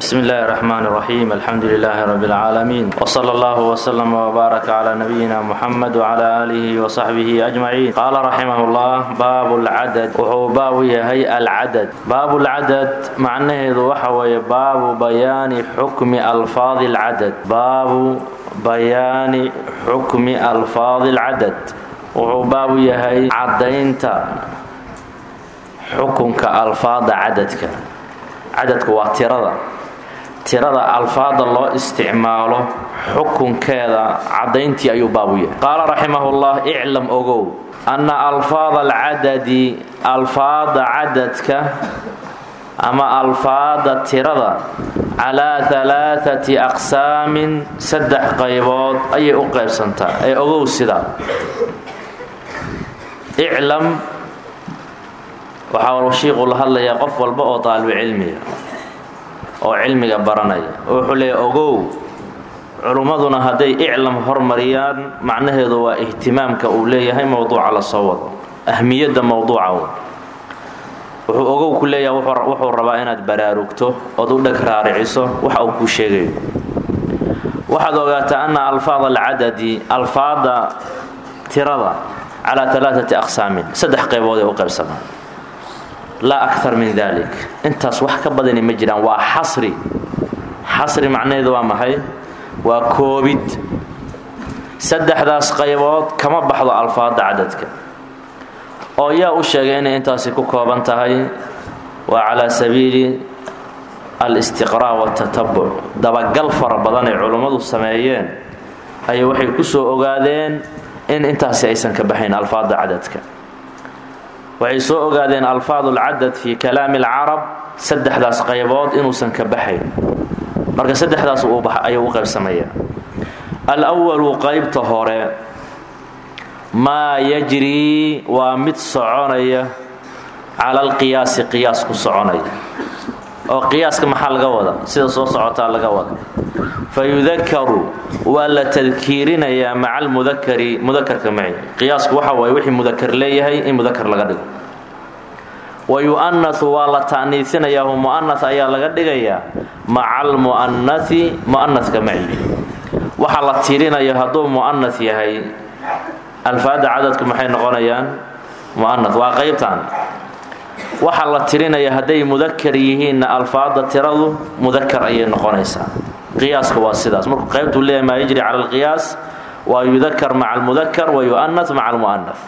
بسم الله الرحمن الرحيم الحمد لله رب العالمين وصلى الله وسلم وبارك على نبينا محمد وعلى آله وصحبه أجمعين قال رحمه الله باب العدد وهو باب يهي العدد باب العدد معناه وحوي باب بيان حكم ألفاظ العدد باب بيان حكم ألفاظ العدد وهو باب يهي عدينت حكمك ألفاظ عددك cadadku waa tirada tirada alfaada loo isticmaalo xukunkeeda caddayntii ayuu baabu yahay qaala raximahullah iclam ogow anna alfaada alcadadi alfaada cadadka ama alfaada tirada calaa alaaati aqsaamin saddex qaybood ayay u qaybsantaa ee ogow sidaa iclam waxaa shiiqu la hadlayaa qof walba oo taalibu cilmiga oo cilmiga baranaya oo wuxuu leeyahy ogow culummaduna hadday iclam hormariyaan macnaheedu waa ihtimaamka uu leeyahay mowduuca la soo wado ahmiyadda mowduuca wuxuu ogow ku leeyahay wuxuu rabaa inaad baraarugto ood u dheg raariciso waxa uu kuu sheegayo waxaad ogaataa anna alfaad alcadadi alfaada tirada calaa alaaati aqsaamin saddex qaybood ee u qaybsamaan laa akar min dalik intaas wax ka badani ma jiraan waa xasri xasri macnaheedu waa maxay waa koobid saddexdaas qaybood kama baxdo alfaada cadadka oo yaa u sheegay inay intaasi ku kooban tahay waa calaa sabiili alistiqraa' watatabuc dabagal fara badan ay culummadu sameeyeen ayay waxay ku soo ogaadeen in intaasi aysan ka baxayn alfaada cadadka waxay soo ogaadeen alfaad ulcadad fi kalaami alcarab saddexdaas qaybood inuusan ka baxayn marka saddexdaas ayuu u qaybsamaya alwalu qaybta hore maa yajrii waa mid soconaya cala alqiyaasi qiyaas ku soconaya oo qiyaaska maxaa laga wada sida soo socotaa laga wada fayudakaru waa la tadkiirinayaa maca almudakari mudakarka maci qiyaasku waxa waaye wixii mudakar leeyahay in mudakar laga dhigo wa yu'anasu waa la ta'niisinayaa hu mu'anas ayaa laga dhigayaa maca almu'anasi mu'anaska maci waxa la tiirinayo hadduu mu'anas yahay alfaada cadadku maxay noqonayaan mu'anas waa qaybtan waxa la tirinaya hadday mudakar yihiinna alfaada tiradu mudakar ayay noqonaysaa qiyaaska waa sidaas markuu qaybtuu leeyahay maa yajri cala alqiyaas waa yudakar maca almudakar wa yu'anas maca almu'anas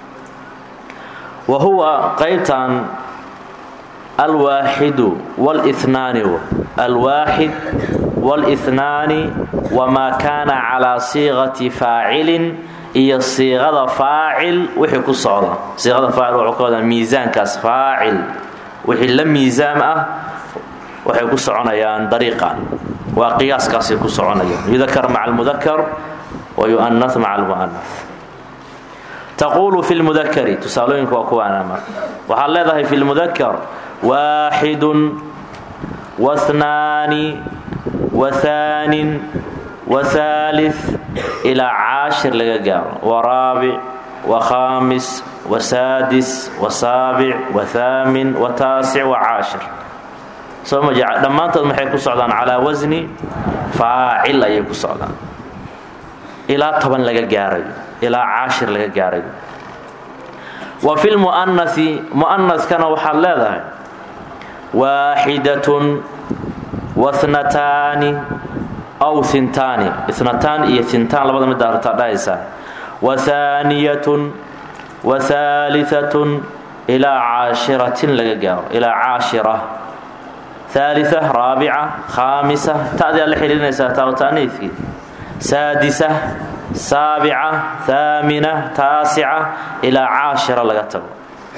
wa huwa qaybtan alwaaxidu wاlihnaani alwaaxid wاlihnaani wamaa kaana calaa siiqati faacilin iyo siiqada faacil wixii ku socda siiqada faacil wuxuu ka wadaa miisaankaas faacil wixii la miisaam ah waxay ku soconayaan dariiqan waa qiyaaskaasay ku soconayaan yudakar maca almudakar wa yu'anas maca almu'anas taquulu fi lmudakari tusaalooyinku waa kuwaana marka waxaad leedahay fi lmudakar waaxidun wahnaani wahaanin wahaalif ilaa caashir laga gaaro waraabic wakhaamis wasaadis wasaabic wathaamin wataasic wacaashir soo ma jec dhammaantood maxay ku socdaan calaa wasni faacil ayay ku socdaan ilaa toban laga gaarayo ilaa caashir laga gaarayo wa fi lmu'anasi mu'anaskana waxaad leedahay waaxidatun wahnataani aw intaani inataan iyo intaan labada midda hartaa dhahaysaa wahaaniyatun wahaaliatun ilaa caashiratin laga gaaro ilaa caashira aalia raabica khaamisa ta'daa la xidhiirinaysaa taawtaaniifkii saadisa saabica haamina taasica ilaa caashira laga tago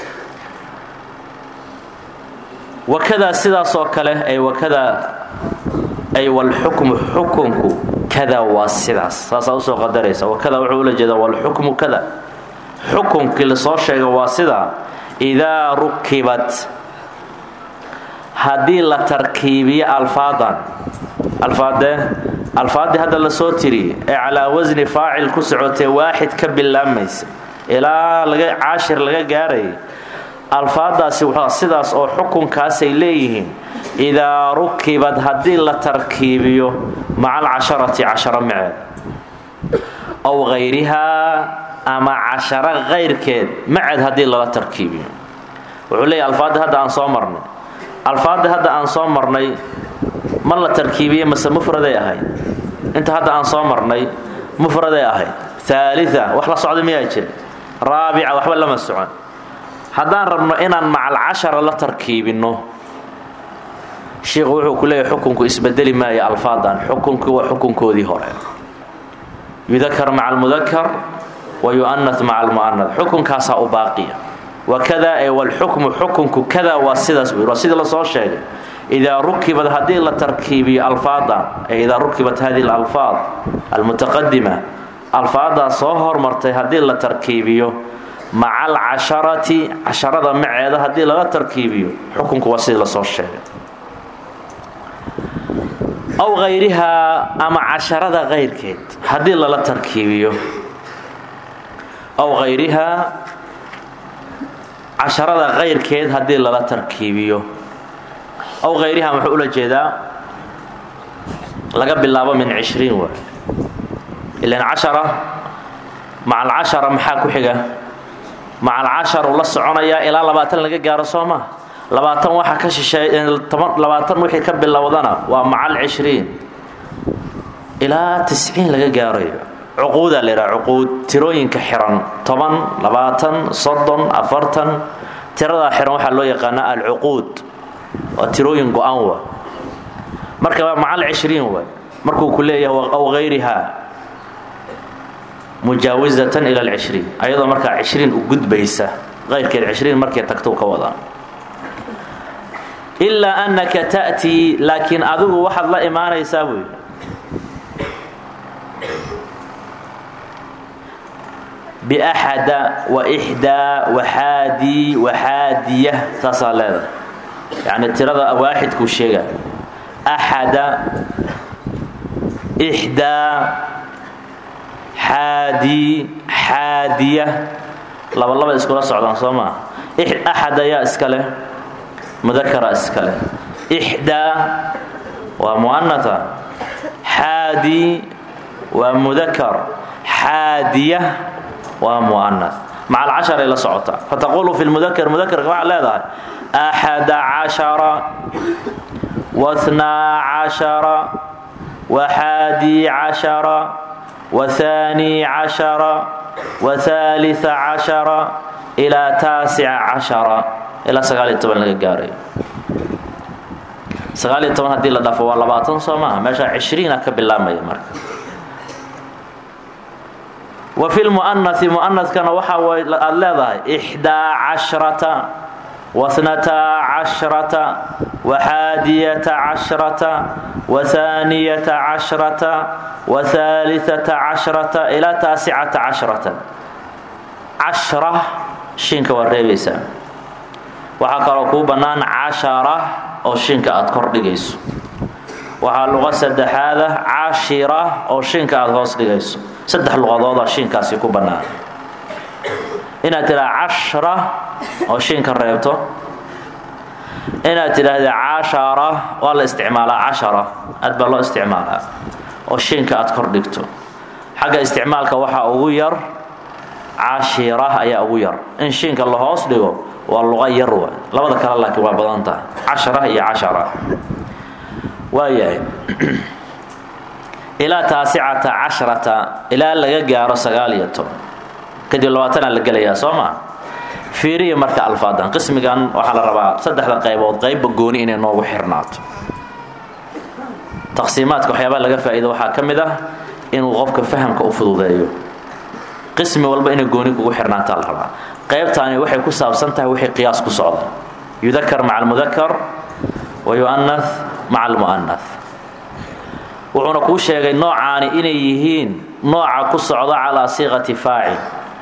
wakadaa sidaasoo kale ay wakadaa ay walxukmu xukunku kada waa sidaas saasaa usoo qadaraysa wakada wuxuu ula jeedaa walxukmu kada xukunkii lasoo sheega waa sidaa idaa rukibat haddii la tarkiibiyo alfaadan alfaadee alfaaddii hadda lasoo tiriye ee calaa wasni faacil ku socotee waaxid ka bilaabmaysa ilaa laga caashir laga gaarayay alfaadaasi sidaas oo xukunkaasay leeyihiin idaa rukibad haddii la tarkiibiyo maca alcasharati casharo maceed ow hayrihaa ama casharo kayrkeed maceed haddii lala tarkiibiyo wuxuu leeyahy alfaadda hadda aan soo marnay alfaadda hadda aan soo marnay ma la tarkiibiyey mase mufraday ahayd inta hadda aan soo marnay mufraday ahayd aalia wax la socda miyaa jira raabica waxba lama socon haddaan rabno inaan macalcashara la tarkiibinno shiikhu wuxuu ku leeyahy xukunku isbedeli maayo alfaadan xukunkii waa xukunkoodii hore yudakar maca almudakar wa yu'anat maca almu'anad xukunkaasaa u baaqiya wakada ee walxukmu xukunku kada waa sidaas buu waa sidii lasoo sheegay idaa rukibad haddii la tarkiibiyo alfaadan ee idaa rukibat hadihi alalfaad almutaqadima alfaadaas soo hormartay haddii la tarkiibiyo maca alcasharati casharada maceeda haddii lala tarkiibiyo xukunku waa sidii lasoo sheegay aw hayrihaa ama casharada kayrkeed haddii lala tarkiibiyo aw hayrihaa casharada kayrkeed haddii lala tarkiibiyo aw hayrihaa muxuu ula jeedaa laga bilaabo min cishriin wa ilan cashara maca alcashara maxaa ku xiga maca alcasharu la soconayaa ilaa labaatan laga gaaro soo maa labaatan waxa ka shisheey labaatan wixii ka bilowdana waa maca alcishriin ilaa tisciin laga gaarayo cuquudaa la yidhaha cuquud tirooyinka xiran toban labaatan soddon afartan tiradaa xiran waxaa loo yaqaanaa alcuquud waa tirooyin go-an wa marka waa maca alcishriin wa markuu ku leeyahay aw hayrihaa mujaawisatan ila alcishriin ayadoo markaa cishriin u gudbaysa qayrkeed cishriin markay tagtou ka wadaa ilaa annaka ta'tii laakiin adigu waxaad la imaanaysaa buu yidhi biaxada wa ixdaa waxaadii waxaadiya saasaa leedahay yacni tirada waaxidkuu sheega axada ixdaa xaadii xaadiya laba laba iskula socdaan soo maa axad ayaa iska leh mudakara iska leh ixdaa waa mu'anata xaadi waa mudakar xaadiya waa mu'anas maca alcasharay la socotaa fataqulu fi lmudakar mudakarka waxaad leedahay axada cashara wahnaa cashara waxaadii cashara wahaanii cashara wahaaliثa cashara ilaa taasica cashara ilaa sagaaliyo toban laga gaarayo sagaaliyo toban haddii la dhafo waa labaatan soo maaha meeshaa cishriina ka bilaabmaya marka wa fi lmu'anasi mu'anaskana waxaa aad leedahay ixdaa cashrata waثnataa cashrata waxaadiyata cashrata wahaaniyata cashrata wahaaliثata cashrata ilaa taasicata cashrata cashra shinka waa reebaysaa waxaa kaloo kuu bannaan cashara oo shinka aad kor dhigayso waxaa luqa saddexaada cashira oo shinka aad hoos dhigayso saddex luqadoodaa shinkaasi ku bannaan inaad tidhaha cashra oo shinka reebto inaad tidhaahda cashara waa la isticmaalaa cashara aad baa loo isticmaalaa oo shinka aad kor dhigto xagga isticmaalka waxaa ugu yar cashira ayaa ugu yar in shinka la hoos dhigo waa luqa yar wa labada kale laakiin waa badan tahay cashara iyo cashara waayahay ilaa taasicata cashrata ilaa laga gaaro sagaal iyo toban kadib labaatanaa la gelayaa soo maa fiiriya marka alfaadan qismigan waxaa la rabaa saddexda qaybood qaybba gooni inay noogu xirnaato taqsiimaadka waxyaabaa laga faa'iido waxaa ka mid ah inuu qofka fahamka u fududeeyo qismi walba inay gooni kugu xirnaataa la rabaa qaybtaani waxay ku saabsan tahay wixii qiyaas ku socda yudakar maca almudakar wa yu'anas maca almu'anas wuxuuna kuu sheegay noocaani inay yihiin nooca ku socda calaa siiqati faacil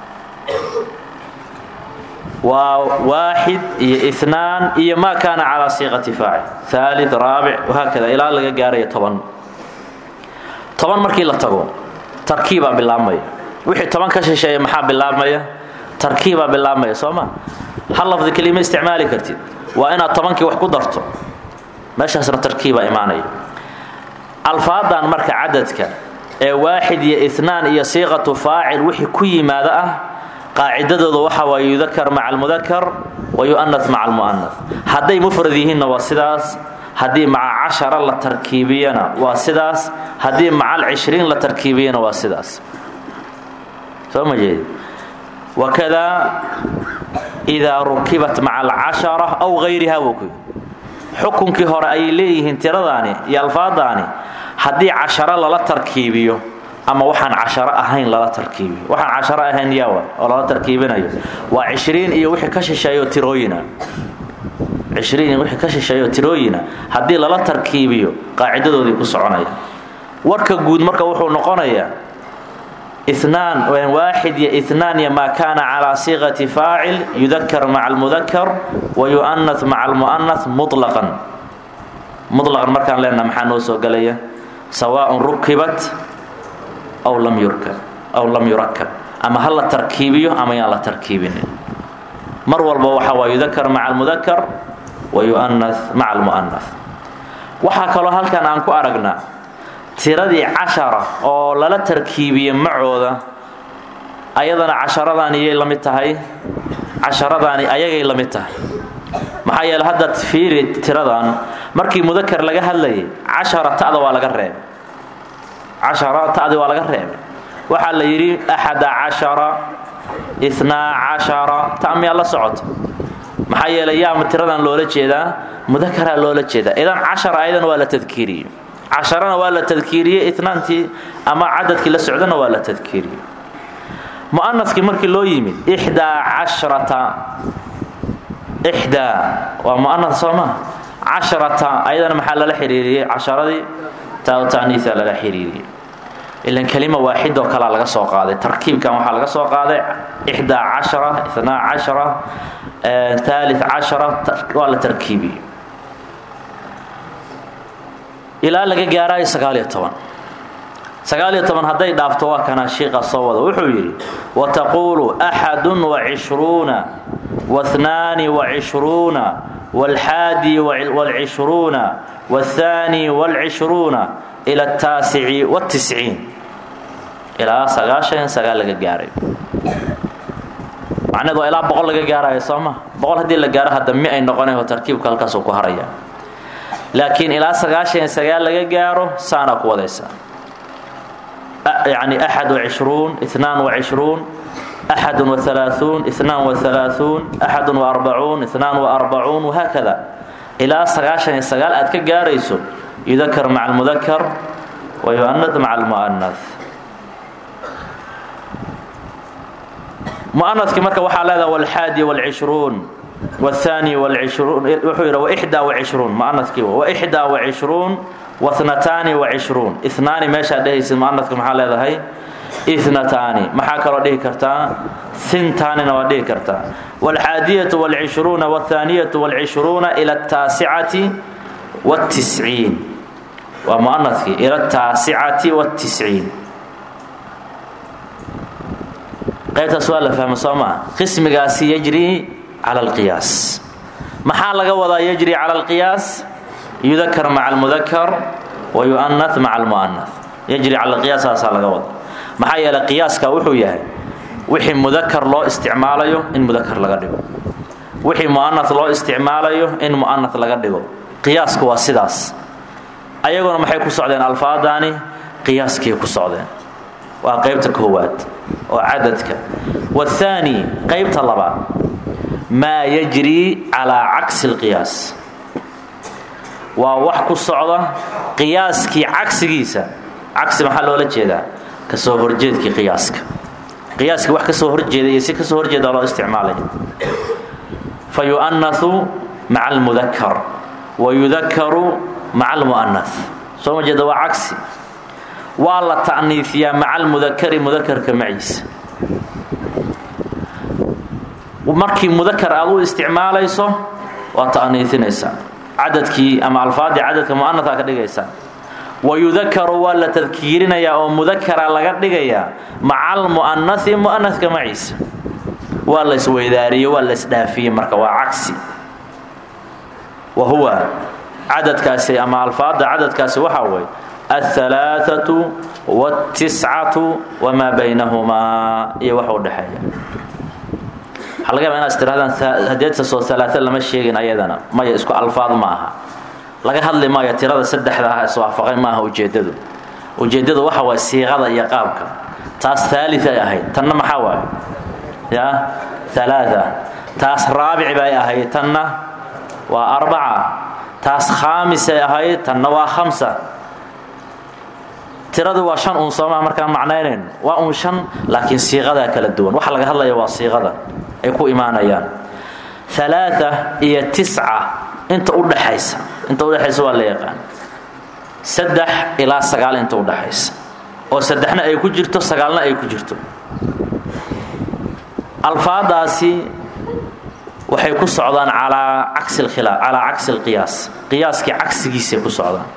waa waaxid iyo inaan iyo maa kaana calaa siiqati faacil aalid raabic wahaakada ilaa laga gaaraya toban toban markii la tago tarkiibaa bilaabmaya wixii toban ka shisheeya maxaa bilaabmaya tarkiibaa bilaabmaya soo ma hal lafdi kelima isticmaali kartid waa inaad tobankii wax ku darto meeshaasna tarkiibaa imaanaya alfaadan marka cadadka ee waaxid iyo inaan iyo siiqatu faacil wixii ku yimaada ah qaacidadooda waxa waay yudakar maca almudakar wa yu'anas maca almu'anas hadday mufrad yihiinna waa sidaas haddii maca cashara la tarkiibiyana waa sidaas haddii maca alcishriin la tarkiibiyana waa sidaas soo ma jeedi wakadaa idaa rukibat maca alcashara aw hayriha buu ku xukunkii hore ayay leeyihiin tiradaani iyo alfaadaani haddii casharo lala tarkiibiyo ama waxaan casharo ahayn lala tarkiibiyo waxaan casharo ahayn yaawa oo lala tarkiibinayo waa cishriin iyo wixii ka shisheeyo tirooyina cishriin iyo wixii ka shisheeyo tirooyina haddii lala tarkiibiyo qaacidadoodii ku soconaya warka guud marka wuxuu noqonayaa inaan waaxid iyo inaan iyo maa kaana calaa siiqati faacil yudakar maca almudakar wa yu'anas maca almu'anas muطlaqan muطlaqan markaan leenaha maxaa noo soo gelaya sawaaءun rukibat aw lam yurkab aw lam yurakab ama ha la tarkiibiyo ama yaan la tarkiibinin mar walba waxa waa yudakar maca almudakar wa yu'anas maca almu'anas waxaa kaloo halkan aan ku aragnaa tiradii cashara oo lala tarkiibiye macooda ayadana casharadaani yay la mid tahay casharadaani ayagay la mid tahay maxaa yeele hadda fiiri tiradan markii mudakar laga hadlayay cashara ta'da waa laga reebay cashara ta'di waa laga reebay waxaa la yidhi axada cashara inaa cashara ta miyaa la socota maxaa yeelay yaama tiradan loola jeedaa mudakaraa loola jeedaa idan cashara ayadana waa la tadkiiriyey casharana waa la tadkiiriyey inaantii ama cadadkii la socdana waa la tadkiiriyey mu'anaskii markii loo yimid ixdaa cashrata ixdaa waa mu'anas soo maa casharata ayadana maxaa lala xiriiriyey casharadii taa ta'niisa lala xiriiriyey ilan kelima waaxid oo kalaa laga soo qaaday tarkiibkan waxaa laga soo qaaday ixdaa cashara inaa cashara taalith cashara waa la tarkiibiyey ilaa laga gaaraayo sagaaliyo toban sagaaliyo toban hadday dhaafto waa kanaa shiiqa soo wada wuxuu yidhi wataquulu axadun wacishruuna wathnaani wacishruuna waalxaadi waalcishruuna waathaani waalcishruuna ila ataasici watisciin ilaa sagaashan sagaal laga gaaray macneed waa ilaa boqol laga gaarayo soo ma boqol haddii la gaaro hadda mi ay noqonayo tarkiibka halkaasuu ku haraya laakiin ilaa sagaashan sagaal laga gaaro saanaa ku wadaysaa yani axad wacishruun inaan wacishruun axadun wahalaaثuun inaan wahalaaثuun axadun waarbacuun inaan waarbacuun wahaakada ilaa sagaashan iyo sagaal aad ka gaarayso yudakar maca almudakar wa yu'anas maca almu'anas mu'anaskii marka waxaa leedaha walxaadi wاlcishruun wاthaani wاlcishruun wuxuu yidhi waxdaa wacishruun mu'anaskii waxdaa wacishruun wahnataani wacishruun inaani meeshaa dhehaysid mu'anaska maxaa leedahay inataani maxaa kaloo dhihi kartaa hintaanina waa dhihi kartaa wاlxaadiyatu wاlcishruuna wاthaaniyatu wاlcishruuna ila ataasicati wاtisciin waa mu'anaskii ila ataasicati wاtisciin qaybtaas waa la fahma soo maa qismigaasi yajri cala alqiyaas maxaa laga wadaa yajri cala alqiyaas yudakar maca almudakar wa yu'anas maca almu'anas yajri cala alqiyaas saasaa laga wada maxaa yeelay qiyaaska wuxuu yahay wixii mudakar loo isticmaalayo in mudakar laga dhigo wixii mu'anas loo isticmaalayo in mu'anas laga dhigo qiyaasku waa sidaas ayaguna maxay ku socdeen alfaadaani qiyaaskii ku socdeen waa qaybta koowaad oo cadadka waathaani qaybta labaad maa yajri calaa cagsi alqiyaas waa wax ku socda qiyaaskii cagsigiisa cagsi maxaa loola jeedaa kasoo horjeedkii qiyaaska qiyaaskii wax kasoo horjeeda iyo si kasoo horjeeda loo isticmaalaya fa yu'anasu maca almudakar wa yudakaru maca almu'anas soo ma jeeda waa cagsi waa la ta'niifiyaa maca almudakari mudakarka maciisa markii mudakar aad u isticmaalayso waa ta'niifinaysaa cadadkii ama alfaadii cadadka mu'anasaa ka dhigaysaa wa yudakaru waa la tadkiirinayaa oo mudakara laga dhigayaa maca almu'anasi mu'anaska maciisa waa la isweydaariye waa la isdhaafiyey marka waa cagsi wa huwa cadadkaasi ama alfaada cadadkaasi waxaa way alhalaaثatu wاtiscatu wamaa baynahumaa iyo wax u dhexeeya waxaa laga yaba inaad tirahdaan hadeetasoo alaaa lama sheegin ayadana maya isku alfaad ma aha laga hadli maayo tirada saddexda ah iswaafaqay maaha ujeedadu ujeedadu waxa waay siiqada iyo qaabka taas aali ay ahayd tanna maxaa waay ya alaa taas raabic bay ahayd tanna waa arbaca taas khaamisay ahayd tanna waa khamsa tiradu waa shan uun soomaa markaan macnaynayn waa uun shan laakiin siiqadaa kala duwan waxa laga hadlaya waa siiqada ay ku imaanayaan alaaa iyo tisca inta udhaxaysa inta udhexaysa waa la yaqaan saddex ilaa sagaal inta udhaxaysa oo saddexna ay ku jirto sagaalna ay ku jirto alfaadaasi waxay ku socdaan calaa cagsi lkhilaa calaa cagsi lqiyaas qiyaaskii cagsigiisay ku socdaan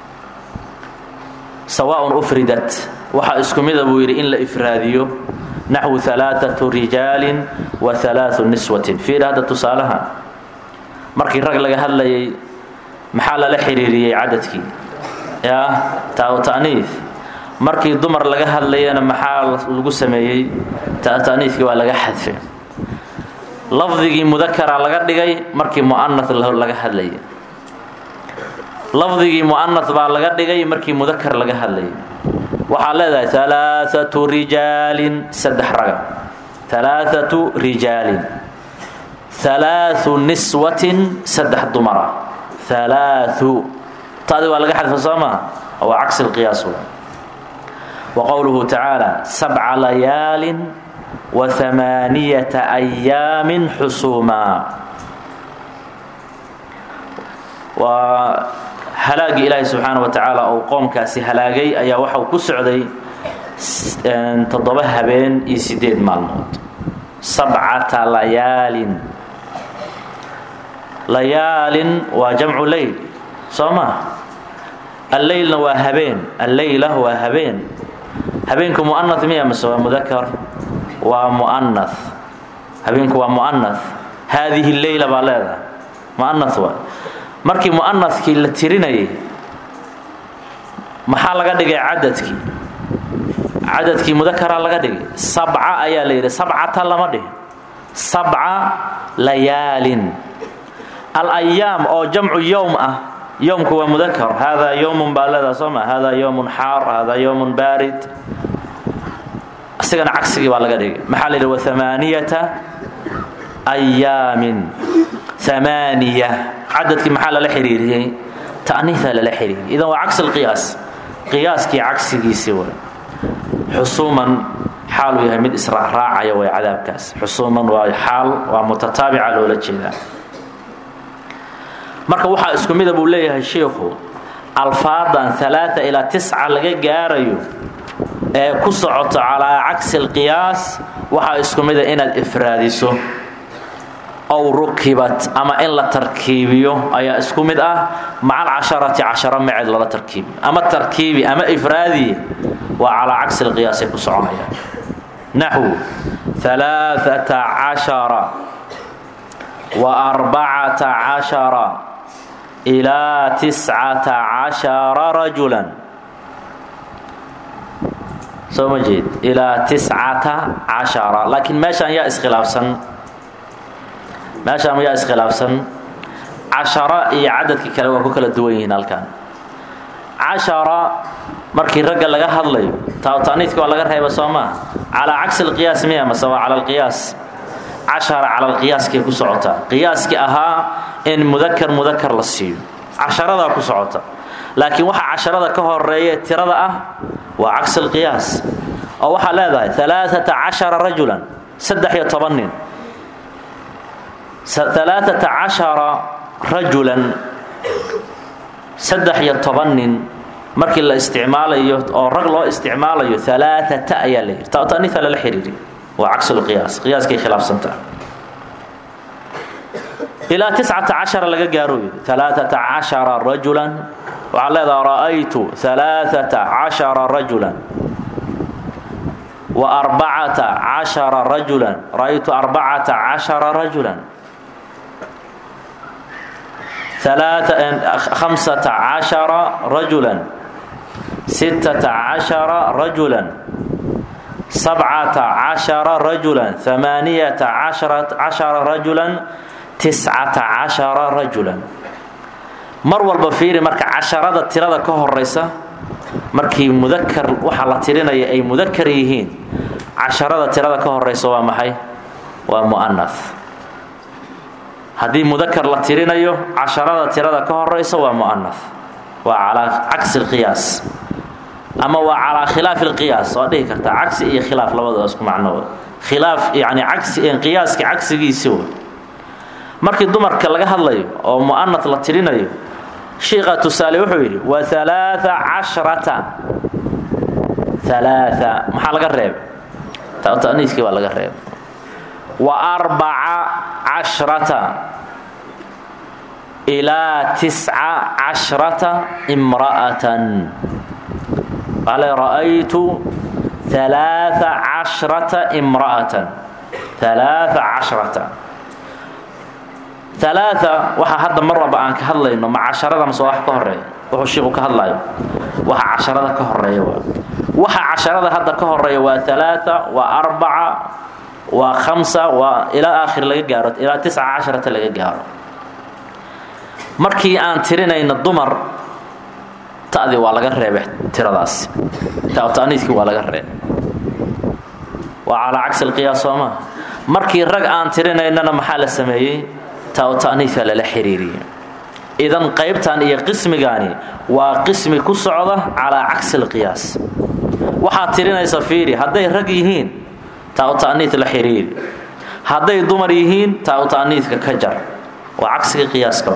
sawaaءun ufridat waxaa isku mida buu yidhi in la ifraadiyo naxwu alaaثatu rijaalin wa alaaثu niswatin fiir hadda tusaalaha markii rag laga hadlayay maxaa lala xiriiriyey cadadkii ya ta'niif markii dumar laga hadlayana maxaa lagu sameeyey ta'niifkii waa laga xadfe lafdigii mudakara laga dhigay markii mu'ana laga hadlayay lafdigii mu'ana baa laga dhigay markii mudakar laga hadlayay waxaad leedahay alaaثatu rijaalin saddex raga alaaثatu rijaalin alaaثu niswatin saddex dumara alaaثu taadi waa laga xadfa soo maa waa cagsi lqiyaas wa qowluhu tacaala sabca layaalin wa amaaniyata ayaamin xusuumaa waa halaagii ilaahi subxaana wa tacaala ou qoomkaasi halaagay ayaa waxau ku socday toddoba habeen iyo sideed maalmood sabcata layaalin layaalin waa jamcu leyl soo maa alleylna waa habeen alleyla waa habeen habeenku mu'ana miya mase waa mudakar waa mu'ana habeenku waa mu'ana haadihi leyla baa leedahay mu'ana waa markii mu'anakii la tirinayay maxaa laga dhigay cadadkii cadadkii mudakaraa laga dhigay sabca ayaa la yidhi sabcata lama dhihin sabca layaalin alayaam oo jamcu yowm ah yowmku waa mudakar haadaa yowmun baa leedaha soo ma haadaa yowmun xaar haadaa yowmun baarid isigana cagsigii baa laga dhigay maxaa la yidhi wa amaaniyata ayaamin amaaniya cadadkii maxaa lala xiriiriyey ta'niiaa lala xiriiriyay idan waa cagsi lqiyaas qiyaaskii cagsigiisii way xusuuman xaaluu yahay mid israacraacaya way cadaabkaas xusuuman waa xaal waa mutataabica loola jeedaa marka waxaa isku mida buu leeyahay shiikhu alfaadan alaaa ilaa tisca laga gaarayo ee ku socoto calaa cagsi lqiyaas waxaa isku mida inaad ifraadiso ow rukibat ama in la tarkiibiyo ayaa isku mid ah maca alcasharati casharo maceed lala tarkiibiyo ama tarkiibi ama ifraadi waa calaa cagsi lqiyaasay ku soconayaan naxwu alaaata cashara wa arbacata cashara ilaa tiscata cashara rajulan soo ma jeed ilaa tiscata cashara laakiin meeshaan yaa iskhilaafsan meeshaan yaa iskhilaafsan cashara iyo cadadkii kale waa ku kala duwan yihiin halkan cashara markii ragga laga hadlayo taaniidka waa laga reeba soo maa calaa cagsi lqiyaas miya mase waa cala lqiyaas cashara cala lqiyaaskay ku socotaa qiyaaskii ahaa in mudakar mudakar la siiyo casharadaa ku socota laakiin waxa casharada ka horeeya tirada ah waa cagsi lqiyaas oo waxaa leedahay alaaata cashara rajulan saddex iyo toban nin alaaata cashara rajulan saddex iyo toban nin markii la isticmaalayo oo rag loo isticmaalayo alaaata ayaa la yidhi taniia lala xiriiriy waa cagsulqiyaas qiyaaskay khilaafsantaa ilaa tiscata cashara laga gaaro yidhi alaaata cashara rajulan waxaa leedaha ra'aytu alaaata cashara rajulan wa arbacata cashara rajulan ra'aytu arbacata cashara rajulan hamsata cashara rajulan sittata cashara rajulan sabcata cashara rajulan hamaaniyata cashara rajulan tiscata cashara rajulan mar walba fiiri marka casharada tirada ka horaysa markii mudakar waxa la tirinaya ay mudakar yihiin casharada tirada ka horaysa waa maxay waa mu'anath haddii mudakar la tirinayo casharada tirada ka horaysa waa mu'anath waa calaa cagsi lqiyaas ama waa calaa khilaafi lqiyaas waa dhihi kartaa cagsi iyo khilaaf labadaba isku macnood khilaaf yani cagsi qiyaaska cagsigiisi w markii dumarka laga hadlayo oo mu'anath la tirinayo shiiqa tusaale wuxuu yidhi wa alaaa cashrata alaaa maxaa laga reebay taniiskii baa laga reebay wa arbaca cashrata ilaa tisca cashrata imra'atan qaale ra'aytu alaaa cashrata imra'atan alaaa cashrata alaaa waxaa hadda mar walba aan ka hadlayno ma casharada mase wax ka horeeya wuxuu shiiku ka hadlayo waxa casharada ka horeeya waa waxa casharada hadda ka horeeya waa alaaa waa arbaca waa khamsa waa ilaa aakhir laga gaaro ilaa tisca casharata laga gaaro markii aan tirinayno dumar ta'dii waa laga reebay tiradaasi ta'niiskii waa laga reebay waa calaa cagsi lqiyaas soo maa markii rag aan tirinaynana maxaa la sameeyey ta'niiska lala xiriiriyey idan qaybtan iyo qismigaani waa qismi ku socda calaa cagsi lqiyaas waxaad tirinaysa fiiri hadday rag yihiin taa ta'niis la xiriiri hadday dumar yihiin taa ta'niiska ka jar waa cagsiga qiyaaska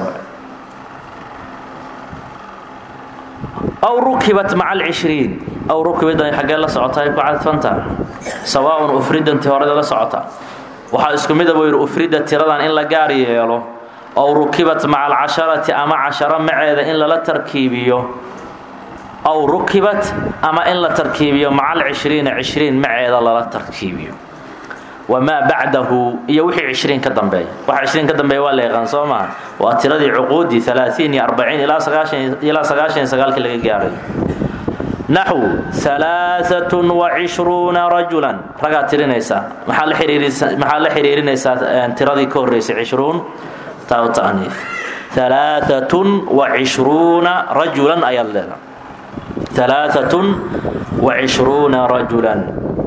aw rukibat maca alcishriin aw rukibadan xaggee la socotaay ku cadfanta sawaaun ufridanti horeda la socota waxaa isku mida buu yidhi ufrida tiradan in la gaar yeelo ow rukibat maca alcasharati ama casharo maceeda in lala tarkiibiyo aw rukibat ama in la tarkiibiyo maca alcishriina cishriin maceeda lala tarkiibiyo wamaa bacdahu iyo wixii cishriin ka dambeeya waxa cishriin ka dambeeya waa la yaqaan soo maha waa tiradii cuquudii alaaثiin iyo arbaciin ilaa sagaashan ilaa sagaashan iyo sagaalkii laga gaaray naxw alaaatun wacishruuna rajulan ragaa tirinaysaa maxaa la xiriirisa maxaa la xiriirinaysaa tiradii ka horreysay cishruun taa ta'niif alaaatun wacishruuna rajulan ayaad leedahay alaaatun wacishruuna rajulan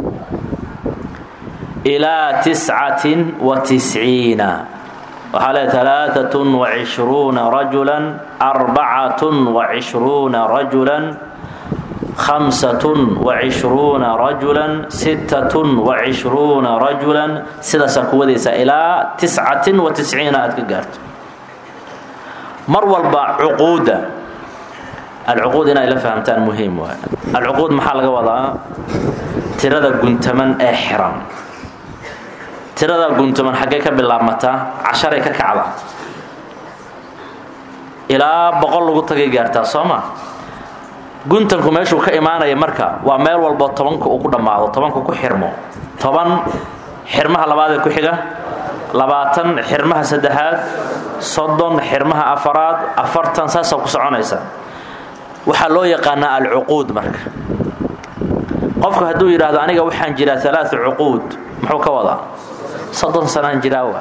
ilaa tiscatin wa tisciina waxaa le alaaatun wacishruuna rajulan arbacatun wacishruuna rajulan hamsatun wacishruuna rajulan sittatun wacishruuna rajulan sidaasaa ku wadaysaa ilaa tiscatin wa tisciina aad ka gaarto mar walba cuquudda alcuquud inay la fahamtaan muhiim waay alcuquud maxaa laga wadaa tirada guntaman ee xiran tirada guntaman xaggee ka bilaabmataa casharay ka kacda ilaa boqol lagu tagay gaartaa soo ma guntanku meeshuu ka imaanaya marka waa meel walbo tobanka uu ku dhammaado tobanka ku xirmo toban xirmaha labaadee ku xiga labaatan xirmaha saddexaad soddon xirmaha afaraad afartan saasaa ku soconaysa waxaa loo yaqaanaa alcuquud marka qofku hadduu yidhaahdo aniga waxaan jiraa alaau cuquud muxuu ka wadaa soddon sanaan jiraa waa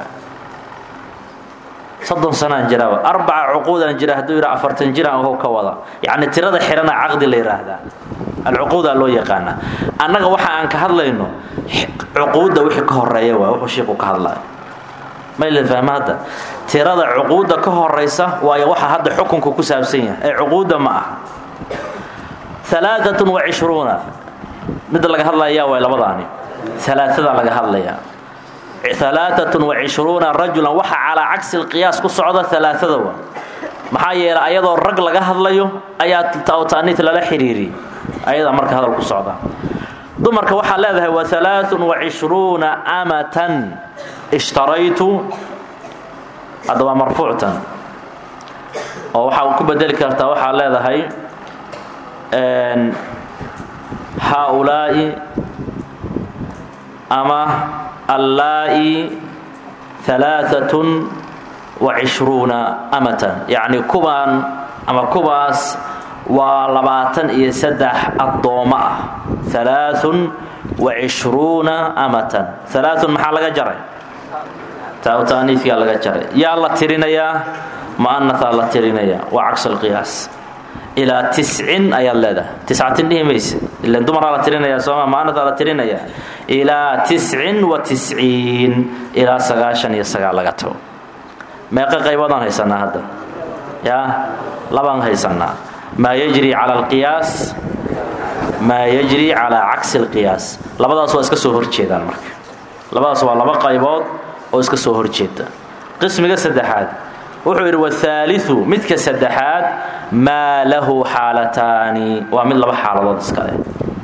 soddon sanaan jiraa waa arbaca cuquudaan jira hadduu yidhaha afartan jiraan wuxuu ka wadaa yacni tirada xirana caqdi la yidhaahdaa alcuquudaa loo yaqaanaa annaga waxa aan ka hadlayno cuquudda wixii ka horeeya waa wuxuu shiiku ka hadlaya mayla fahma hadda tirada cuquudda ka horaysa waayo waxa hadda xukunka ku saabsan yahay ee cuquudda ma aha alaaatun wacishruuna midda laga hadlayaa waa labadaani alaaada laga hadlayaa alaaatun wacishruuna rajulan waxa calaa cagsi lqiyaas ku socda alaaada wa maxaa yeelay ayadoo rag laga hadlayo ayaa ta'niit lala xiriiriyey ayadaa marka hadal ku socda dumarka waxaa leedahay wa alaaun wacishruuna amatan ishtaraytu hadda waa marfuuctan oo waxaa ku bedeli kartaa waxaa leedahay haaulaa'i ama allaa'i alaaatun wa cishruuna amatan yacni kubaan ama kubaas waa labaatan iyo saddex addoommo ah alaaun wa cishruuna amatan alaaun maxaa laga jaray taaniifkaa laga jaray yaa la tirinayaa mu'anataa la tirinayaa waa cagsulqiyaas ilaa tiscin ayaad leedahay tiscatin dhihi mayse ilan dumaraa la tirinaya sooma mu'anataa la tirinayaa ilaa tiscin wa tisciin ilaa sagaashan iyo sagaal laga tago meeqa qayboodaan haysanaa hadda yaa labaan haysanaa maa yajri cala alqiyaas maa yajri calaa cagsi alqiyaas labadaas waa iska soo horjeedaan marka labadaas waa laba qaybood oo iska soo horjeeda qismiga saddexaad wuxuu yidhi wahaaliu midka saddexaad maa lahu xaalataani waa mid laba xaaladood iska leh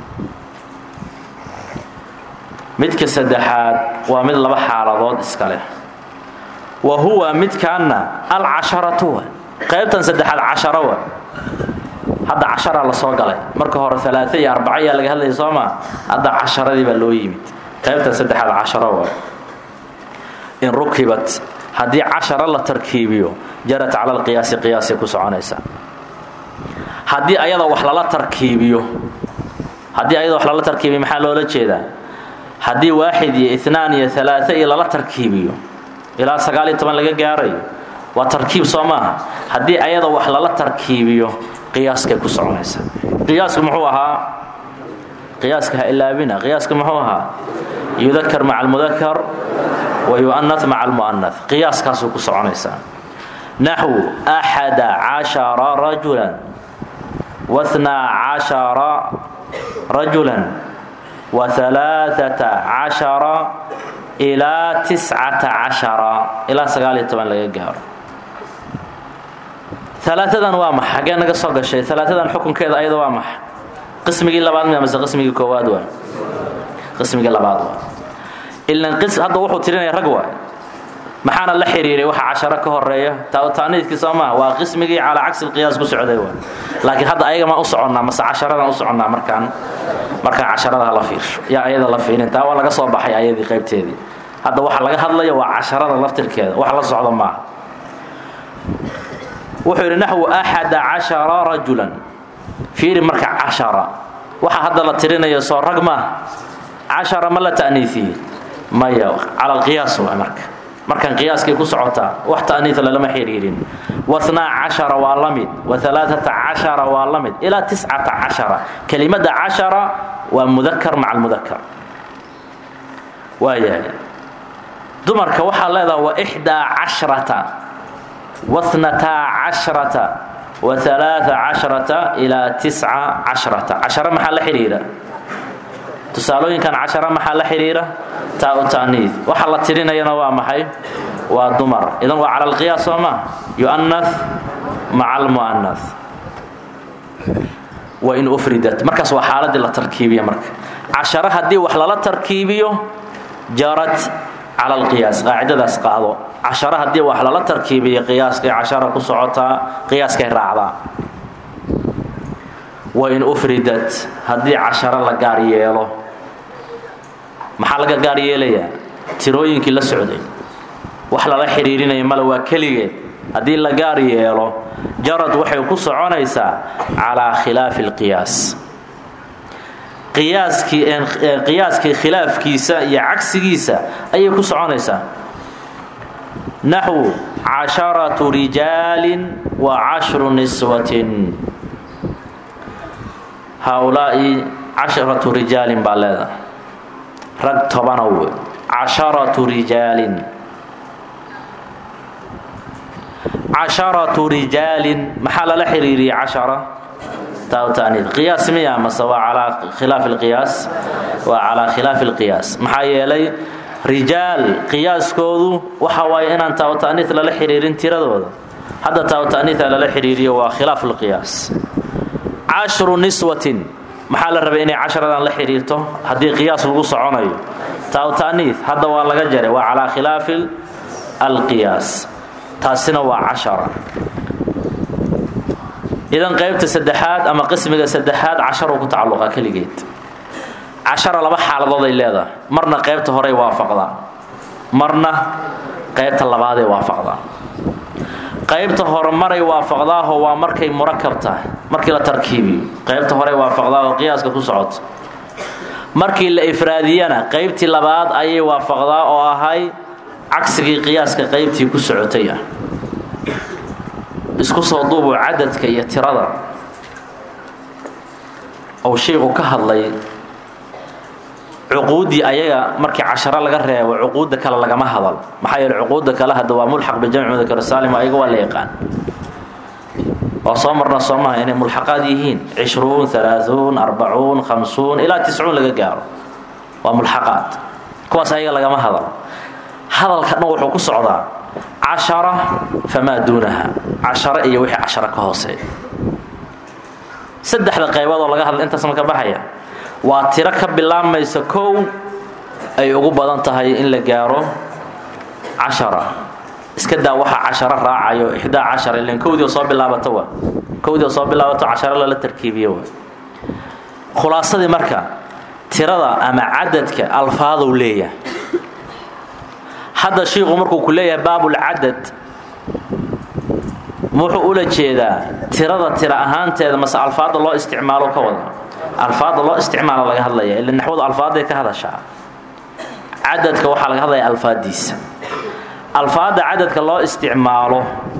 midka saddexaad waa mid laba xaaladood iska leh wa huwa midkaanna alcasharatu wa qaybtan saddexaad casharo wa hadda casharaa la soo galay marka hore alaaa iyo arbaca ayaa laga hadlaya soo maa hadda casharadii baa loo yimid qaybtan saddexaad casharo wa in rukibat haddii cashara la tarkiibiyo jarat cala alqiyaasi qiyaasay ku soconaysaa haddii ayada wax lala tarkiibiyo haddii ayada wax lala tarkiibiyo maxaa loola jeedaa haddii waaxid iyo inaan iyo alaaa iyo lala tarkiibiyo ilaa sagaal iyo toban laga gaarayo waa tarkiib soo maaha haddii ayada wax lala tarkiibiyo qiyaaskay ku soconaysaa qiyaasku muxuu ahaa qiyaaska ha ilaabina qiyaaska muxuu ahaa yudakar maca almudakar wa yu'anah maca almu'anah qiyaaskaasuu ku soconaysaa naxwu axada cashara rajulan wahnaa cashara rajulan wa alaaata cashara ilaa tiscata cashara ilaa sagaal iyo toban laga gaaro alaaadan waa maxa xaggee naga soo gashay alaaadan xukunkeeda ayada waa maxa qismigii labaad mi mase qismigii koowaad waa qismigii labaad waa ilan hadda wuxuu tirinaya rag waay maxaana la xiriiray waxa casharo ka horeeya taaniidkii soo maha waa qismigii calaa cagsi lqiyaas ku socday waay laakiin hadda ayaga maan u soconnaa mase casharadan u soconnaa markaan markaan casharada hala fiirsho yaa ayada la fiirin taa waa laga soo baxay ayadii qaybteedii hadda waxa laga hadlaya waa casharada laftirkeeda wax la socdo maaha wuxuu yidhi naxwu axada cashara rajulan fiiri marka cashara waxa hadda la tirinaya soo rag maaha cashara ma la ta'niifiye maya cala alqiyaas waa marka markan qiyaaskay ku socotaa wax ta'niisa lalama xiriirin wahnaa cashara waa la mid wa alaaata cashara waa la mid ilaa tiscata cashara kelimada cashara waa mudakar maca almudakar waayahay dumarka waxaa leedaha wa ixdaa cashrata wahnataa cashrata wa alaaa cashrata ilaa tisca cashrata cashara maxaa la xidhiira tusaalooyinkan cashara maxaa la xidhiira taa u ta'niid waxa la tirinayana waa maxay waa dumar idan waa cala alqiyaas soo maa yu'anath maca almu'anath wa in ufridat markaas waa xaaladii la tarkiibiya marka cashara haddii wax lala tarkiibiyo jarat cala alqiyaas qaacidadaas qaado cashara haddii wax lala tarkiibiyo qiyaaskay cashara ku socotaa qiyaaskay raacdaa wa in ufridat haddii casharo la gaar yeelo maxaa laga gaar yeelayaa tirooyinkii la socday wax lala xidhiirinaya male waa keligeed haddii la gaar yeelo jarad waxay ku soconaysaa calaa khilaafi alqiyaas qiyaaskii khilaafkiisa iyo cagsigiisa ayay ku soconaysaa naxwu casharatu rijaalin wa cashru niswatin haaulaa'i casharatu rijaalin baa leedahay rag tobanow wey casharatu rijaalin casharatu rijaalin maxaa lala xiriiriyey cashara taawtaaniid qiyaas miya mase waa calaa khilaafi alqiyaas waa calaa khilaafi alqiyaas maxaa yeelay rijaal qiyaaskoodu waxa waaye inaan taawtaaniid lala xiriirin tiradooda hadda taawtaaniida lala xiriiriyo waa khilaafu lqiyaas cashru niswatin maxaa la rabay inay casharadan la xidhiirto haddii qiyaas lagu soconayo taawtaaniid hadda waa laga jaray waa calaa khilaafi alqiyaas taasina waa cashara idan qaybta saddexaad ama qismiga saddexaad casharuu ku tacalluqa keligeed cashara laba xaaladood ay leedahay marna qaybta horey waafaqdaa marna qaybta labaaday waafaqdaa qaybta hore maray waafaqdaaho waa markay murakab tahay markii la tarkiibiyo qaybta hore waafaqdaaho qiyaaska ku socoto markii la ifraadiyana qaybtii labaad ayay waafaqdaa oo ahay cagsigii qiyaaska qaybtii ku socotay ah isku soo duubu cadadka iyo tirada ou shaygu ka hadlay cuquuddii ayaga markii casharo laga reebo cuquudda kale lagama hadal maxaa yeele cuquudda kale hadda waa mulxaq bijamci mudakar saalim ayaga waa la yaqaan waa soo marna soo maha inay mulxaqaad yihiin cishruun alaaثuun arbacuun khamsuun ilaa tiscuun laga gaaro waa mulxaqaad kuwaas ayaga lagama hadal hadalka dhan wuxuu ku socdaa cashara famaa duunaha casharo iyo wixii casharo ka hooseeya saddexda qayboodoo laga hadla intaas ma ka baxaya waa tiro ka bilaabmaysa kow ay ugu badan tahay in la gaaro cashara iska daa waxaa casharo raacayo ixdaa cashara ilan kowdii oo soo bilaabato waa kowdii oo soo bilaabato casharo lala tarkiibiyo waa khulaasadii marka tirada ama cadadka alfaadow leeyahay hadda shiiku markuu ku leeyahay baabulcadad wuxuu ula jeedaa tirada tira ahaanteeda mase alfaadda loo isticmaalo ka wada alfaadda loo isticmaalo laga hadlaya ila naxwadu alfaadday ka hadashaa cadadka waxaa laga hadlaya alfaaddiisa alfaadda cadadka loo isticmaalo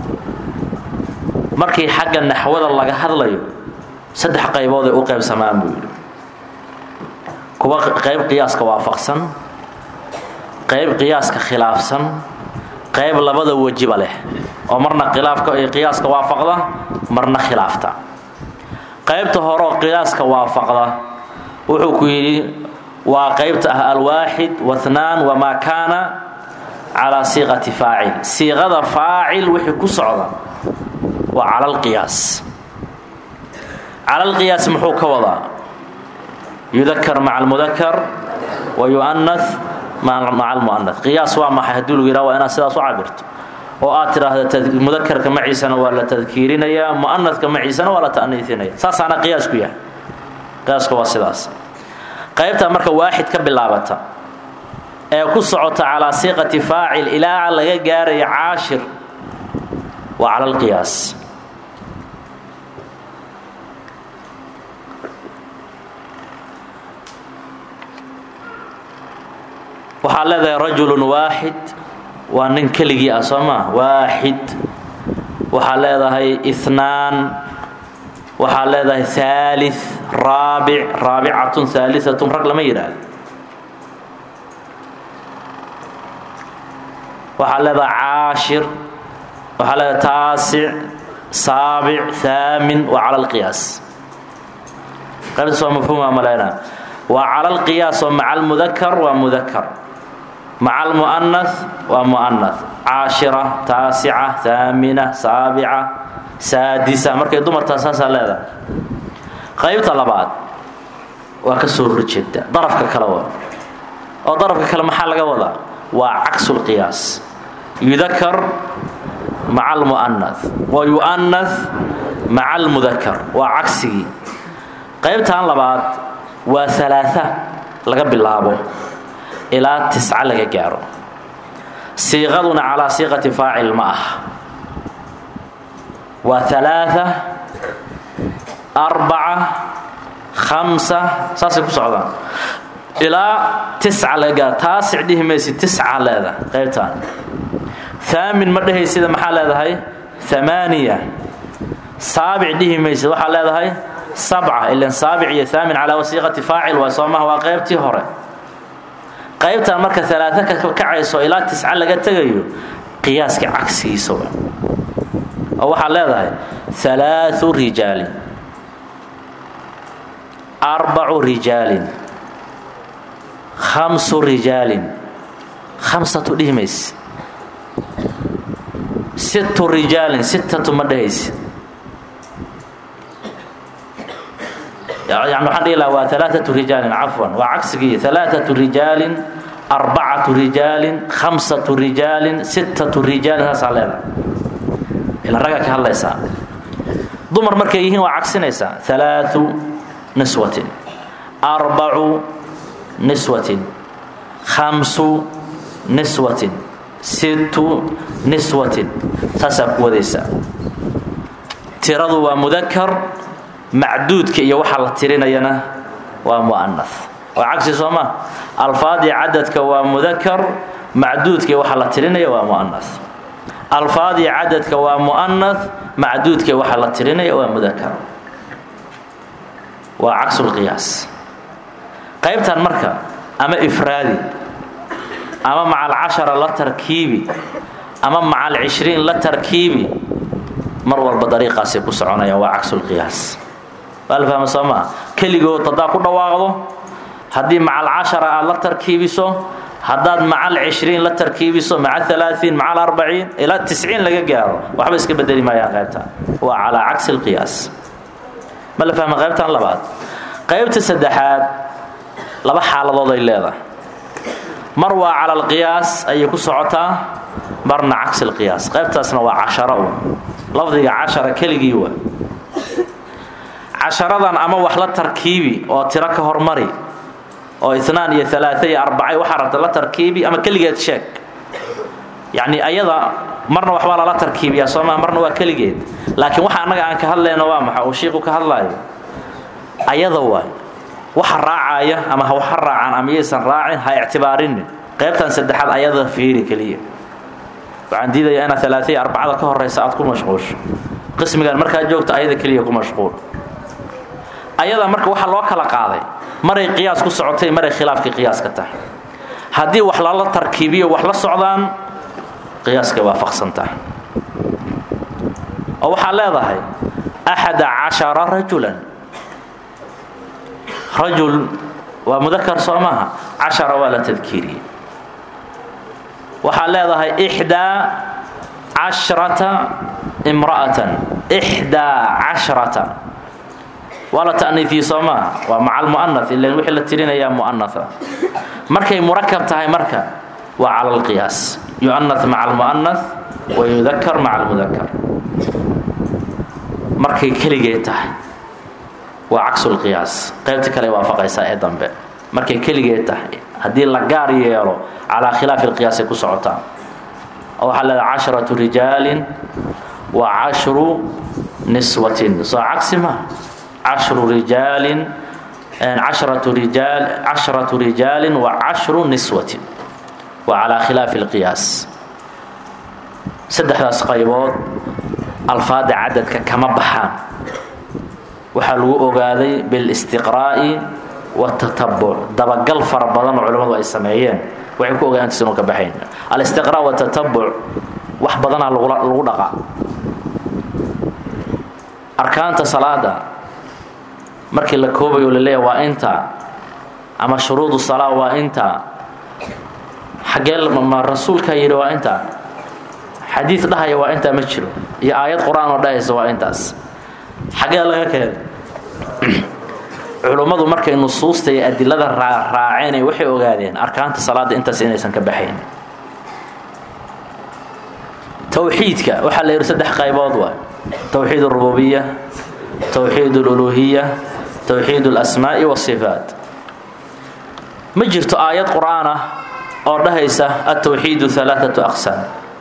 markii xagga naxwada laga hadlayo saddex qaybood ay u qaybsamaan buu yidhi kuwa qayb qiyaaska waafaqsan qayb qiyaaska khilaafsan qayb labada wejiba leh oo marna khilaafka iyo qiyaaska waafaqda marna khilaafta qaybta horeoo qiyaaska waafaqda wuxuu ku yidhi waa qaybta ah alwaaxid wahnaan wamaa kaana calaa siiqati faacil siiqada faacil wixii ku socda waa cala alqiyaas cala alqiyaas muxuu ka wadaa yudakar maca almudakar wa yu'anas maca almu'anas qiyaas waa maxay haddii lagu yidhaha waa inaad sidaas u cabirto oo aad tidhaahda mudakarka maciisana waa la tadkiirinayaa mu'anaska maciisana waa la ta'niisinaya saasaana qiyaasku yahay qiyaaska waa sidaas qaybta marka waaxid ka bilaabata ee ku socota calaa siiqati faacil ilaa laga gaaraya caashir waa cala alqiyaas waxaad leedahay rajulun waaxid waa nin keligii ah soo maa waaxid waxaad leedahay inaan waxaad leedahay haali raabic raabicatun haaliatun rag lama yidhaahdo waxaad leedahay caashir waxaad leedahay taasic saabic haamin waa cala alqiyaas qaybtaas waa mafhuuma maleyna waa cala alqiyaas oo maca almudakar waa mudakar maca almu'anas waa mu'anas caashira taasica haamina saabica saadisa markay dumartaa saasaa leedahay qaybta labaad waa ka soo horjeeda darafka kale waa oo darafka kale maxaa laga wadaa waa caksulqiyaas yudakar maca almu'anas wa yu'anas maca almudakar waa cagsigii qaybtan labaad waa alaaa laga bilaabo ilaa tisca laga gaaro siiqaduna calaa siiqati faacil ma ah waa alaaa arbaca khamsa saasay ku socdaan ilaa tisca laga gaaro taasic dhihi maysi tisca leeda qaybtaan haamin ma dhehaysida maxaa leedahay amaaniya saabic dhihi maysid waxaa leedahay sabca ilan saabic iyo haamin calaa wasiiqati faacil waa soo maha waa qaybtii hore qaybtan marka alaaa ka kacayso ilaa tisca laga tegayo qiyaaska cagsigiisa wa oo waxaad leedahay alaau rijaalin arbacu rijaalin khamsu rijaalin khamsatu dhihi mayse sittu rijaalin sittatu ma dhehayse yani waxaan dhihi laha waa alaaatu rijaalin cafwan waa cagsigii alaaatu rijaalin arbacatu rijaalin khamsatu rijaalin sittatu rijaalin saasaa leedahay ila ragga ka hadlaysaa dumar markay yihiin waa cagsinaysaa alaau niswatin arbacu niswatin khamsu niswatin sittu niswatin taasaa ku wadaysaa tiradu waa mudakar macduudka iyo waxa la tirinayana waa mu'anas waa cagsi soo ma alfaadii cadadka waa mudakar macduudka iyo waxa la tirinaya waa mu'anas alfaadii cadadka waa mu'anas macduudka iyo waxa la tirinaya waa mudakar waa cagsulqiyaas qaybtan marka ama ifraadi ama maca alcashara la tarkiibi ama maca alcishriin la tarkiibi mar walba dariiqaasay ku soconayaan waa cagsulqiyaas waa la fahma soo maa keligood haddaad ku dhawaaqdo haddii maca alcashara aad la tarkiibiso haddaad maca alcishriin la tarkiibiso maca alaaثiin maca alarbaciin ilaa tisciin laga gaaro waxba iska bedeli maayaan qaybta waa calaa cagsi اlqiyaas ma la fahma qaybtan labaad qaybta saddexaad laba xaaladood ay leedahay mar waa cala alqiyaas ayay ku socotaa marna cagsi اlqiyaas qaybtaasna waa cashara u lafdiga cashara keligii wa casharadan ama wax la tarkiibi oo tiro ka hormari oo inaan iyo alaaa iyo arbacay waxaa rabta la tarkiibi ama keligeed sheeg yacni ayada marna waxbaa lala tarkiibiyaa sooma marna waa keligeed laakiin waxa annaga aan ka hadlayno waa maxa uu shiiku ka hadlaayo ayada waay waxa raacaya ama waxa raacaan ama yaysan raacin ha ictibaarinin qaybtan saddexaad ayada fiiri keliya waxaan diidayaa inaad alaaa iyo arbacada ka horaysa aad ku mashquusho qismigan markaad joogto ayada keliya ku mashquul ayada marka waxa loo kala qaaday maray qiyaas ku socotay maray khilaafkii qiyaaska tahay haddii wax lala tarkiibiyo wax la socdaan qiyaaskay waafaqsan tahay oo waxaad leedahay axada cashara rajulan rajul waa mudakar soo maaha cashara waa la tadkiiriyey waxaad leedahay ixdaa cashrata imra'atan ixdaa cashrata waa la ta'niifiye soo maaha waa maca almu'ana ilan wixii la tirinayaa mu'anaa markay murakab tahay marka waa cala alqiyaas yu'ana maca almu'anas wa yudakar maca almudakar markay keligee tahay waa cagsulqiyaas qaybta kale waafaqaysaa ee dambe markay keligee tahay haddii la gaar yeelo calaa khilaafi alqiyaasay ku socotaa oo waxaa leedahay casharatu rijaalin wa cashru niswatin soo cagsi ma cashru rijaalin cashratu rijaal cashratu rijaalin wa cashru niswatin waa calaa khilaafi alqiyaas saddexdaas qaybood alfaada cadadka kama baxaan waxaa lagu ogaaday bilistiqraa'i watatabuc dabagal fara badan oo culimmadu ay sameeyeen waxay ku ogaantays inuu ka baxayn alistiqraa' watatabuc wax badanaa lagu dhaqaa arkaanta salaada markii la koobayo laleeya waa inta ama shuruudu salaa waa inta xagee ma rasuulkaa yidhi waa inta xadiid dhahaya waa intaa ma jiro iyo aayad qur-aan oo dhahaysa waa intaas xagee laga keenay culummadu markay nusuusta iyo adilada raaceen waxay ogaadeen arkaanta salaada intaas inaysan ka baxayn towxiidka waxaa la yidhi saddex qaybood waay towxiid اrububiya towxiid اluluhiya towxiid اlasmaa'i wاsifaat ma jirto aayad qur'aan ah oo dhahaysa atowxiidu alaaatu aqsaam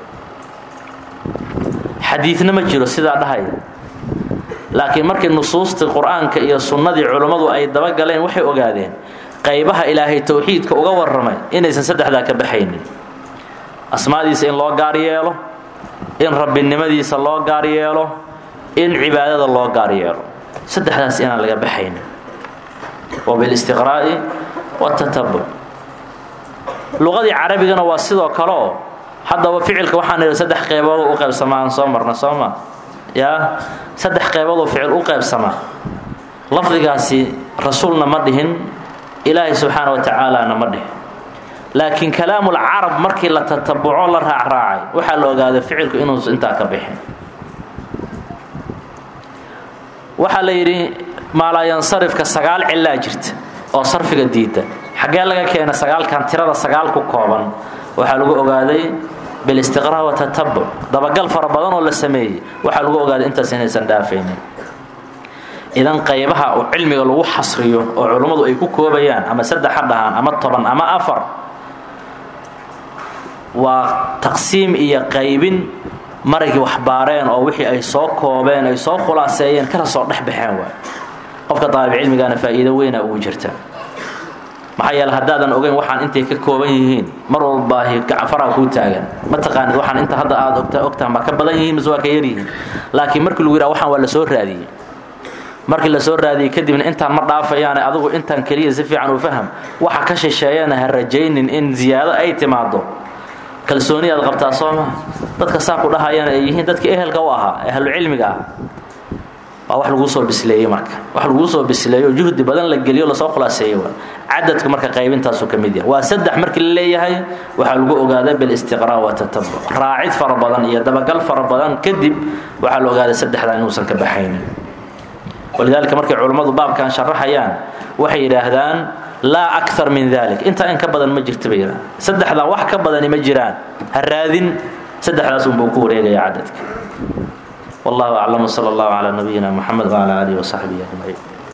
xadiidna ma jiro sidaa dhahaya laakiin markii nusuustii qur-aanka iyo sunnadii culummadu ay dabagaleen waxay ogaadeen qaybaha ilaahay towxiidka uga warramay inaysan saddexdaa ka baxaynin asmaadiisa in loo gaar yeelo in rabbinimadiisa loo gaar yeelo in cibaadada loo gaar yeelo saddexdaas inaan laga baxaynin wa bilistiqraa'i watatabuc luqadii carabigana waa sidoo kale oo haddaba ficilka waxaan idhi saddex qeyboodoo u qaybsamaa aan soo marna soo ma yaa saddex qeyboodoo ficil u qaybsamaa lafdigaasi rasuulna ma dhihin ilaahay subxaana wa tacaalana ma dhihin laakiin kalaamul carab markii la tatabuco la raacraacay waxaa la ogaaday ficilku inuusa intaa ka bixin waxaa la yidhi maalaayansarifka sagaal cilaa jirta oo sarfiga diida xaggee laga keena sagaalkan tirada sagaal ku kooban waxaa lagu ogaaday bilistiqraa watatabuc dabagal fara badan oo la sameeyey waxaa lagu ogaaday intaas inaysan dhaafaynin idan qaybaha oo cilmiga lagu xasriyo oo culummadu ay ku koobayaan ama saddex ha dhahaan ama toban ama afar waa taqsiim iyo qaybin maragii waxbaareen oo wixii ay soo koobeen ay soo khulaaseeyeen kana soo dhex baxeen waay qofka daalibcilmigaana faa'iido weyna ugu jirta maxaa yeele haddaadan ogeyn waxaan intay ka kooban yihiin mar walbaahi gacanfaraa kuu taagan ma taqaanid waxaan inta hadda aad ogta ogtaha ma ka badan yihiin mise waa ka yar yihiin laakiin markii lagu yidhaha waxaan waa la soo raadiyey markii la soo raadiyey kadibna intaan ma dhaafayaane adigu intaan keliya si fiican u faham waxa ka shisheeyana ha rajaynin in ziyaado ay timaado kalsooni aad qabtaa soo maa dadka saa ku dhahayana ay yihiin dadkii ehelka u ahaa ahlucilmiga ah waa wax laguu soo bisleeyey marka wax laguu soo bisleeyo juhdi badan la geliyo lasoo khulaaseeyey waa cadadka marka qaybintaasu ka mid yahay waa saddex markii la leeyahay waxaa lagu ogaaday bilistiqraa watatabuc raacid fara badan iyo dabagal fara badan kadib waxaa la ogaaday saddexdan inuusan ka baxaynin walidaalika markay culummadu baabkan sharaxayaan waxay yidhaahdaan laa akar min dalik intaa in ka badan ma jirta bay yidhahdaan saddexdan wax ka badani ma jiraan ha raadin saddexdaas unbuu ku wareegaya cadadka والله أعلم وصلى الله على نبينا محمد وعلى آله وصحبه أجمعين